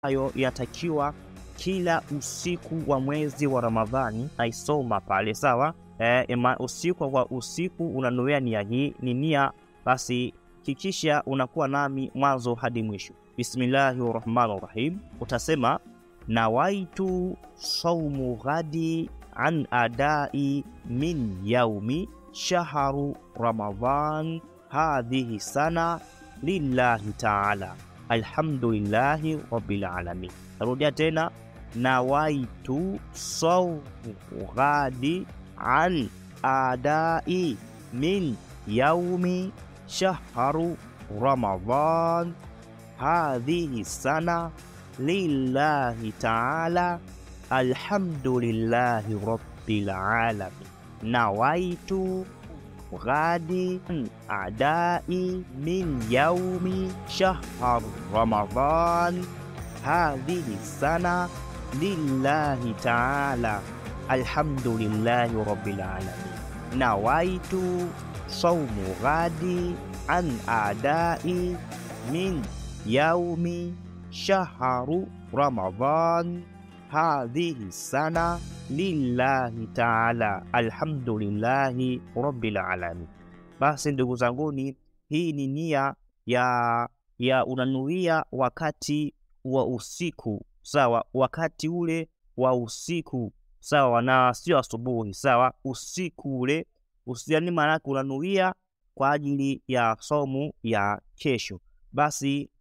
ambayo yatakiwa kila usiku wa mwezi wa Ramadhani naisoma pale, sawa. Eh, ema usiku wa usiku unanuia nia hii, ni nia basi kikisha unakuwa nami mwanzo hadi mwisho. Bismillahi rahmani rahim, utasema nawaitu saumu ghadi an adai min yaumi shahru Ramadhan hadhihi sana lillahi taala alhamdulillahi rabbil alamin. Narudia tena nawaitu saumu ghadi an adai min yaumi shahru Ramadhan hadhihi sana lillahi taala alhamdulillahi rabbil alamin. Nawaitu ghadi adai min yaumi shahr Ramadhan hadhihi sana lillahi taala alhamdulillahi rabbil alamin. Nawaitu saumu ghadi an adai min yaumi shahru Ramadhan hadhihi sana lillahi taala alhamdulillahi rabbil alamin. Basi ndugu zanguni, hii ni nia ya, ya unanuia wakati wa usiku sawa, wakati ule wa usiku sawa, na sio asubuhi sawa, usiku ule usiani, maanake unanuia kwa ajili ya somu ya kesho. Basi